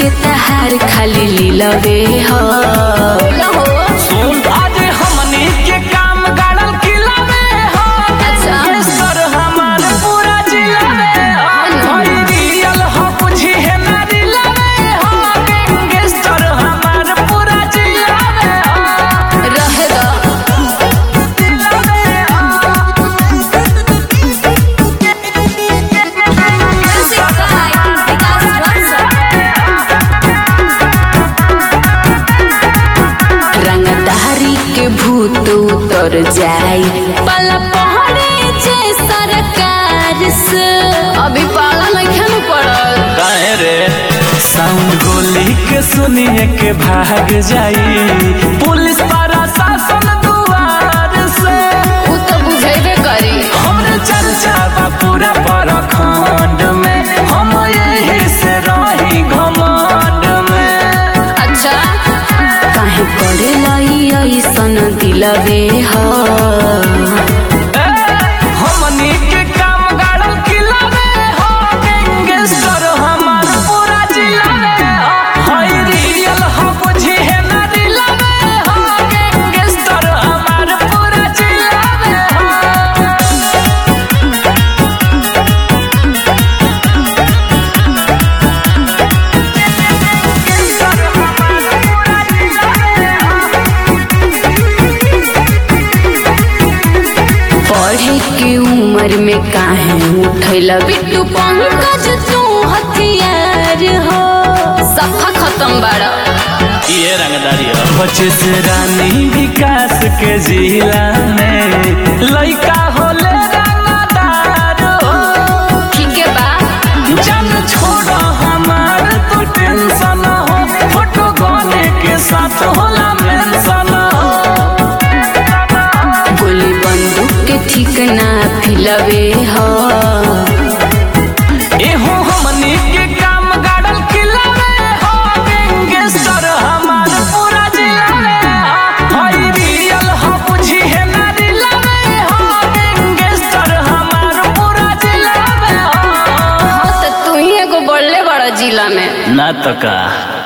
के तहार खाली लीलवे हो सुन आज हमनी के काम गाड़ल किलावे हो अच्छा। सर हमार पूरा जिला में हो हई रियल हो बुझी है ना रिलावे हो गैंगस्टर हमार पूरा जिला में हो रहे दो जिला में हो रंगदारी के भूत उतर जाई पला पहरे जे सरकार से अभी पाला नहीं पड़ल काहे रे साउंड गोली के सुनिए के भाग जाई पुलिस प्रशासन दुआर से उ तो बुझेबे करी हमरे चर्चा बा पूरा प्रखंड में हम यही से रही घमंड में अच्छा काहे पड़े लाई ऐसन दिलवे हो ए, हमनी के काम गाड़ल किलावे हो गैंगस्टर हमार पूरा जिला में हो हई रियल हो बुझी है ना दिलावे हो गैंगस्टर हमार पूरा जिला में हो पढ़े के उम्र में काहे उठैला बिट्टू पंकज तू हथियार हो सफा खत्म बाड़ा ये रंगदारी बचे से रानी विकास के जिला में लइका होले रंगदार हो ठीक है बा जन छोड़ हमार तो टेंशन हो फोटो गाने के साथ होला मेंशन हो गोली बंदूक के ठीक ना फिलवे हो एहो हमनी के काम गाड़ल किलावे हो गैंगस्टर हमार पूरा जिला में हो हई रियल हो बुझी है ना दिलावे हो गैंगस्टर हमार पूरा जिला में हो तो तू ही एगो बड़ले बड़ा जिला में ना तो का